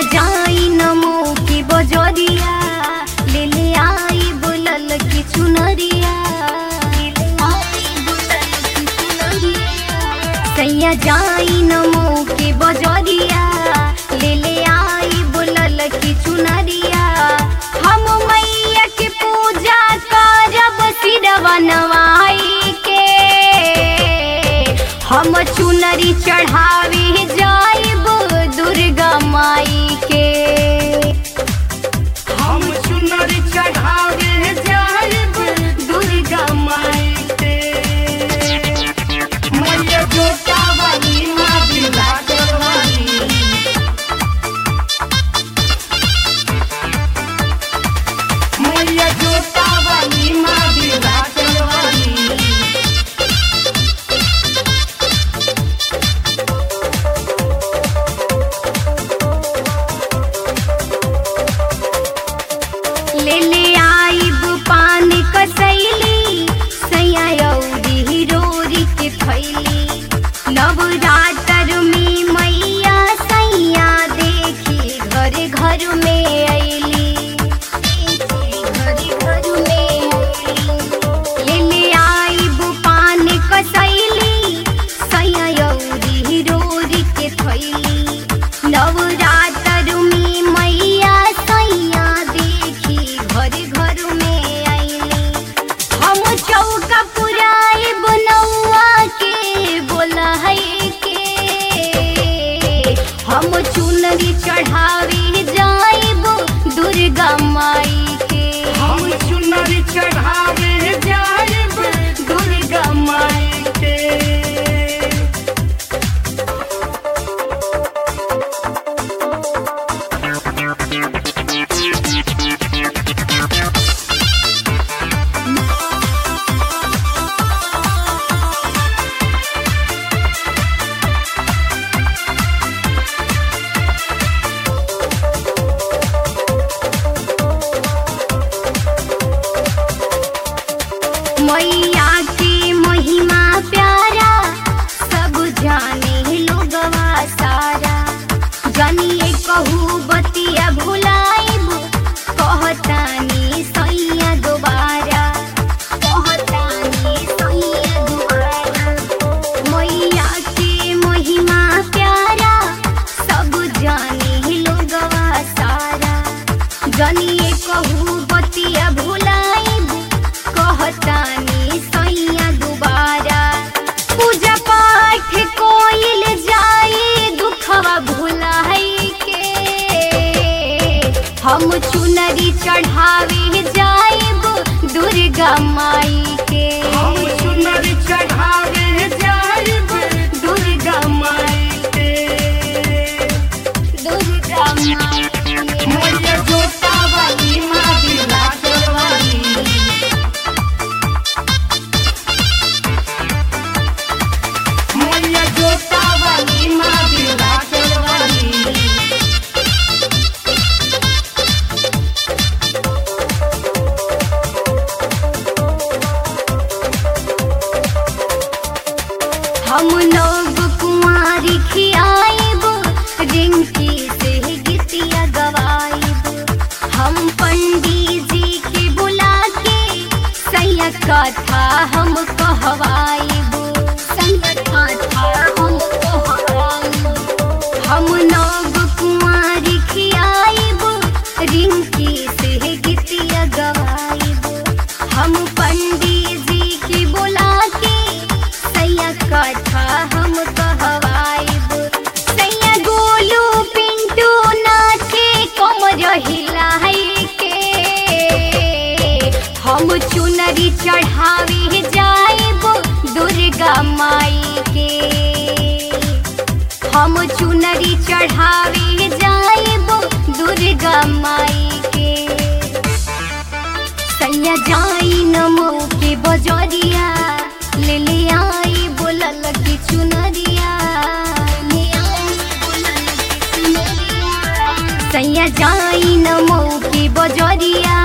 जाई नमो की बजरिया ले ले आई बोलल की चुनरिया सैया जाई नमो की बजरिया ले ले आई बोलल की चुनरिया हम मैया के पूजा करब सिरवा नवाई के हम चुनरी चढ़ावे जाइब दुर्गा माई के हम चुनरी चढ़ावे जाइब दुर्गा माई के मैया जोता वाली माँ बिलाकर वाली मैया जोता वाली माँ बिलाकर वाली ले ले आइब पान कसैली सैया अउरी रोरी के थैली नवरात्र में मैया सैया देखी घर घर में अइली घर घर में अइली ले ले आइब पान कसैली सैया अउरी रोरी के थैली नवरात्र में मैया सैया देखी घर घर में अइली हम चौका पुराए बनौआ के बोला है के हम चुनरी चढ़ावे जाइब दुर्गा माई के हम चुनरी चढ़ावे जाइब दुर्गा माई के मैया की महिमा प्यारा सब जाने लोगवा सारा जानिए कहू बतिया भुलाइब कहतानी सैया दोबारा कहतानी सैया दोबारा मैया की महिमा प्यारा सब जाने लोगवा सारा जानिए कहू बतिया भुलाइब कहतानी सैया दोबारा पूजा पाठ कोइल जाई दुखवा भुलाई के हम चुनरी चढ़ावे जाइब दुर्गा माई के हम चुनरी चढ़ावे जाइब दुर्गा माई के दुर्गा माई के मैया जोता वाली माँ बिलाकर वाली मैया जोता वाली माँ बिलाकर वाली हम लोग कुंवारी खियाइब रिंकी से गीतिया गवाइब हम पंडित जी के बुला के सैया कथा हम कहवाइब सैया कथा हम कहवाइब हम लोग कुंवारी खियाइब रिंकी से गीतिया गवाइब हम पंडित जी की बुला के सैया कथा हम कहवाइब सैया गोलू पिंटू नाचे कमर हिलाई के हम चुनरी चढ़ावे जाइब दुर्गा माई के हम चुनरी चढ़ावे जाइब दुर्गा माई के सैया जाई नमो के बजरिया ले ले आई बोलल की चुनरिया ले आई बोलल की चुनरिया सैया जाई नमो के बजरिया